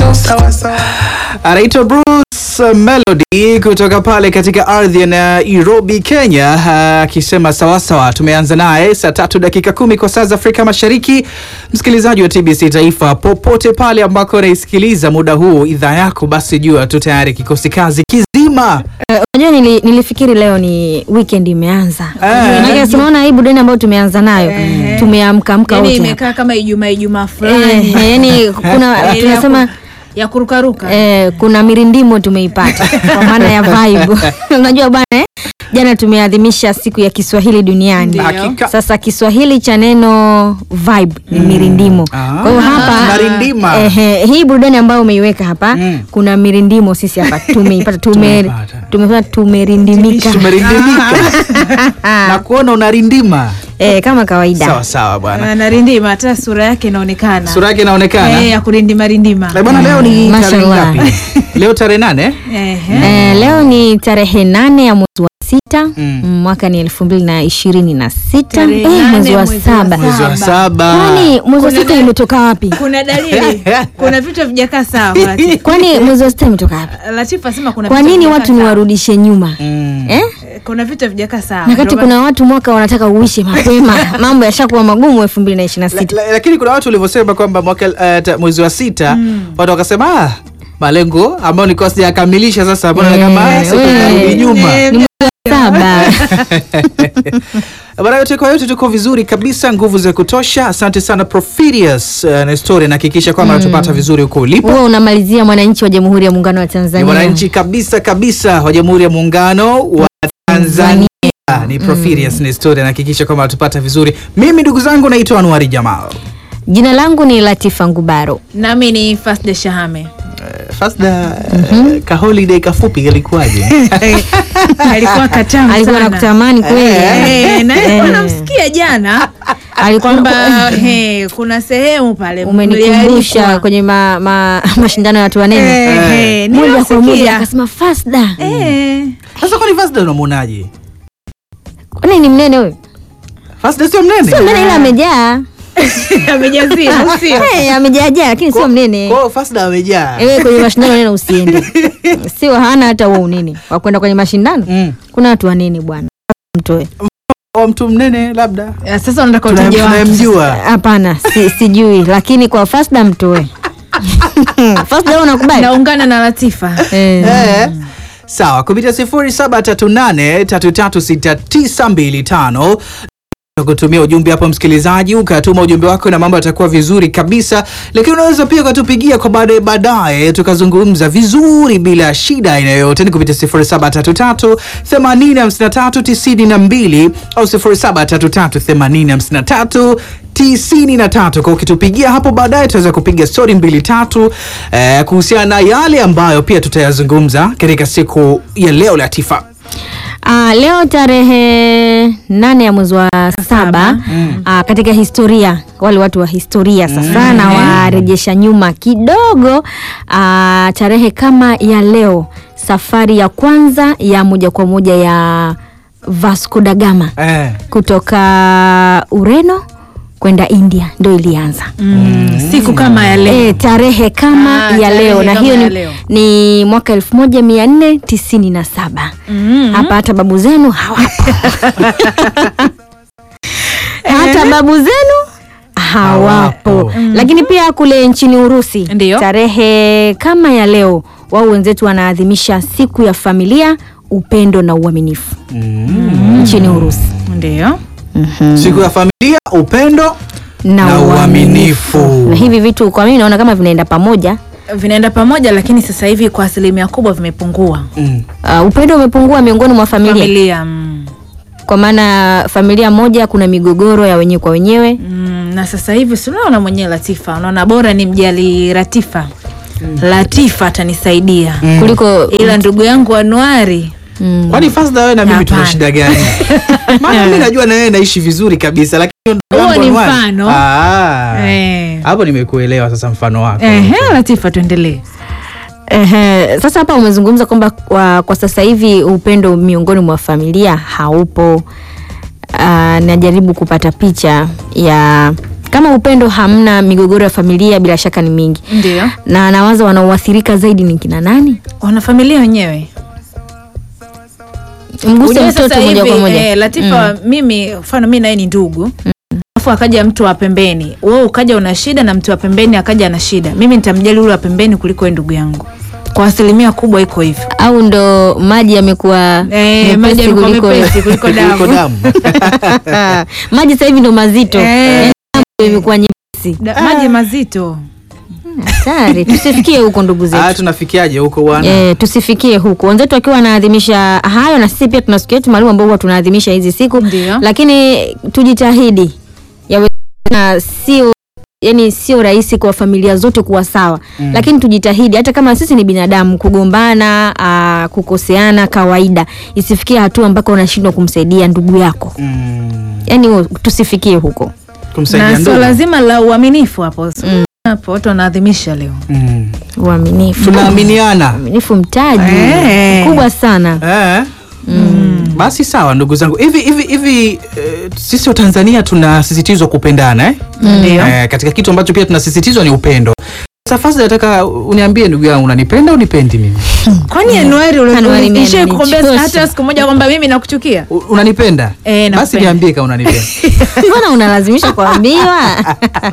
sawa sawa. anaitwa Bruce Melody kutoka pale katika ardhi ya Nairobi, Kenya, akisema sawasawa. Tumeanza naye saa tatu dakika kumi kwa saa za Afrika Mashariki. Msikilizaji wa TBC Taifa, popote pale ambako unaisikiliza muda huu idhaa yako, basi jua tu tayari kikosi kazi kizima Unajua nili, nilifikiri leo ni weekend imeanza. Eh. Maana tunaona hii burudani ambayo tumeanza nayo. Tumeamka amka yani wote. hapa. imekaa kama ijumaa ijumaa Eh, fulani yani kuna Ile tunasema ya ku- ya kurukaruka eh, kuna mirindimo tumeipata kwa maana ya vibe. Unajua bwana eh? Jana tumeadhimisha siku ya Kiswahili duniani. Ndio. Hakika. Sasa Kiswahili cha neno vibe ni mirindimo. Ah. Kwa hiyo hapa Tunarindima. ehe, hii burudani ambayo umeiweka hapa Mm. kuna mirindimo sisi hapa tumeipata tume Tumepata. tumepata tumerindimika. tumerindimika na kuona unarindima. Eh, kama kawaida. Sawa sawa bwana, anarindima hata sura yake inaonekana sura yake inaonekana. Eh, ya kurindima rindima Eh, Bwana, leo ni tarehe Mashallah. ngapi? Leo tarehe nane. Ehe. Eh, leo ni tarehe nane ya mwezi wa sita Mm. mm. mwaka ni elfu mbili na ishirini na sita Tarehe eh, nane mwezi wa mwezi wa saba Mwezi wa Saba. saba. kwani mwezi wa Kuna sita da- imetoka wapi kuna dalili kuna vitu vijakaa sawa kwa Latifa. kwani mwezi wa sita imetoka wapi Latifa asema kuna kwa vitu nini havijakaa watu sawa. niwarudishe nyuma Mm. eh? kuna vitu havijakaa sawa na kati Ndio kuna watu mwaka wanataka uishe mapema mambo yashakuwa magumu elfu mbili na ishirini na La, sita la, lakini kuna watu walivyosema kwamba mwaka uh, ta- mwezi wa sita watu wakasema ah, malengo ambayo nilikuwa sijakamilisha sasa mbona Eh, kama ah, sasa we. tunarudi nyuma Eh, ni mwezi wa saba Bwana, yote kwa yote tuko vizuri kabisa, nguvu za kutosha. Asante sana Profirius uh, Nestori, nahakikisha kwamba natupata vizuri huko ulipo. huo unamalizia mwananchi wa jamhuri ya muungano wa Ni tanzania mwananchi kabisa kabisa wa Jamhuri ya Muungano wa Tanzania. Ni Profirius Nestori, anahakikisha kwamba natupata vizuri. Mimi ndugu zangu naitwa Anuari Jamal. jina langu ni latifa ngubaro nami ni Fasde Shahame Fasda, uh, ka holiday kafupi kalikuwaje? alikuwa katamu alikuwa sana. nakutamani kweli Eh, na nilikuwa Eh. namsikia jana alikuwa kwamba he, kuna sehemu pale umenikumbusha mlialikwa. kwenye ma, ma, mashindano ya watu wanene Eh, eh, moja kwa moja niliwasikia. akasema fasda Eh, Sasa kwani Fasda unamwonaje? kwani ni mnene huyu Fasda sio mnene? sio mnene ila amejaa amejazia sio Eh, amejaajaa lakini sio mnene Kwa hiyo Fasda amejaa. ewe kwenye mashindano nene usiende sio hana hata huo unene wa kwenda kwenye mashindano Mm. kuna watu wanene bwana mtoe O mtu mnene labda. Eh, sasa unataka Tunayem- utaje watu Tunayemjua. hapana si, sijui lakini kwa fasda mtoe fasda wewe unakubali naungana na Latifa Eh. Eh. Sawa, kupitia 0738336925 kutumia ujumbe hapo msikilizaji, ukatuma ujumbe wako na mambo yatakuwa vizuri kabisa, lakini unaweza pia ukatupigia kwa baadaye baadaye tukazungumza vizuri bila shida aina yoyote. Ni kupitia 0733 805392 au 0733 8053 93 kwa ukitupigia hapo baadaye tutaweza kupiga stori mbili tatu eh, kuhusiana na yale ambayo pia tutayazungumza katika siku ya leo Latifa. Ah, leo tarehe nane ya mwezi wa saba ah, katika historia wale watu wa historia sasa na warejesha nyuma kidogo ah, tarehe kama ya leo safari ya kwanza ya moja kwa moja ya Vasco da Gama Eh. kutoka Ureno kwenda India ndo ilianza siku kama ya leo E, tarehe kama Ah, ya tarehe leo na kama hiyo ya ni, leo. ni mwaka elfu moja mia nne tisini na saba hapa hata babu zenu hawapo hata babu zenu hawapo Hawapo. lakini pia kule nchini Urusi Ndiyo. tarehe kama ya leo wao wenzetu wanaadhimisha siku ya familia upendo na uaminifu nchini Urusi ndio Siku ya familia, upendo na, Na uaminifu. na hivi vitu kwa mimi naona kama vinaenda pamoja vinaenda pamoja lakini sasa hivi kwa asilimia kubwa vimepungua mm. uh, upendo umepungua miongoni mwa familia, familia mm. kwa maana familia moja kuna migogoro ya wenyewe kwa wenyewe Mm, na sasa hivi si unaona mwenyewe Latifa unaona bora ni mjali Latifa Latifa atanisaidia kuliko ila ndugu yangu Anuari mm, Kwani Fasda wewe na mimi tuna Hapana. shida gani? Maana mimi najua na wewe naishi vizuri kabisa lakini ndugu Huo yangu ni Anwar- mfano. Ah. Eh. Hapo nimekuelewa sasa mfano wako. Ehe, Latifa tuendelee Ehe, sasa hapa umezungumza kwamba kwa, kwa sasa hivi upendo miongoni mwa familia haupo. Uh, najaribu kupata picha ya kama upendo hamna, migogoro ya familia bila shaka ni mingi, Ndio na nawaza wanaoathirika zaidi ni kina nani? wanafamilia wenyewe. Mguse Ujue mtoto sasa moja hivi, kwa moja. eh, Latifa, mimi mfano mimi naye ni ndugu alafu akaja mtu wa pembeni, wewe ukaja una shida na mtu wa pembeni akaja ana shida, mimi nitamjali ule wa pembeni kuliko wewe ndugu yangu. Kwa asilimia kubwa iko hivyo. au ndo maji yamekuwa Eh, maji mepesi yamekuwa kuliko mepesi kuliko Kuliko damu. damu. maji sasa hivi ndo mazito Eh. Yaani damu imekuwa nyepesi. Da- Maji mazito. Hatari, tusifikie huko ndugu Ah, zetu. tunafikiaje huko bwana? E, tusifikie huko. Wenzetu wakiwa wanaadhimisha hayo, na sisi pia tuna siku yetu maalum ambao huwa tunaadhimisha hizi siku, Ndio. lakini tujitahidi, yawezekana sio yani sio rahisi kwa familia zote kuwa sawa mm. Lakini tujitahidi, hata kama sisi ni binadamu, kugombana aa, kukoseana kawaida, isifikie hatua mpaka unashindwa kumsaidia ndugu yako Mm. yani, tusifikie huko. Kumsaidia Na so ndugu. lazima la uaminifu hapo. Hapo watu wanaadhimisha leo. Mm. Uaminifu, Tunaaminiana. uaminifu mtaji Eh. mkubwa sana. Eh. Basi sawa ndugu zangu, hivi hivi hivi eh, sisi wa Tanzania tunasisitizwa kupendana eh? Ndio. Eh, katika kitu ambacho pia tunasisitizwa ni upendo. Sasa Fazil, nataka uniambie ndugu yangu, unanipenda au unipendi mimi? Kwani Anuari Anuari mimi ulishai kukwambia amenichosha. hata siku moja kwamba mimi nakuchukia? U- Unanipenda? Eh, Basi nakupenda. niambie kama unanipenda. Mbona unalazimisha kuambiwa?